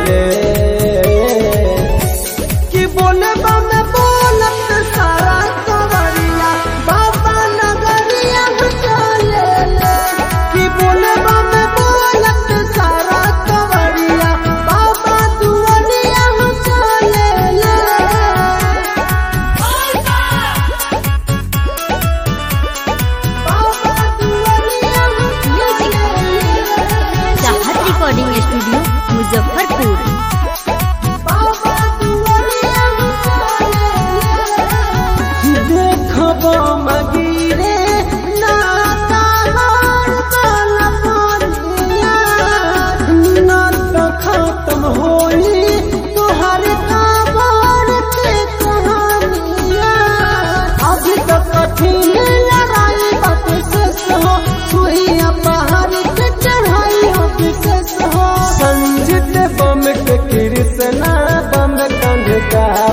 ले कि बोले बम बोलत सारा कवरिया बाबा नगरिया चले ले कि बोले बम बोलत सारा कवरिया बाबा दुआरिया चले ले चाहत रिकॉर्डिंग स्टूडियो मुजफ्फरपुर देखब मगिरे नाता बन पनिया न तो खत्म होई तोहर खबर के कहानिया अभी तो कठिन लड़ाई बात शेष हो सुइया पहाड़ के चढ़ाई हो विशेष हो संजित बम के कृष्णा बम कंध का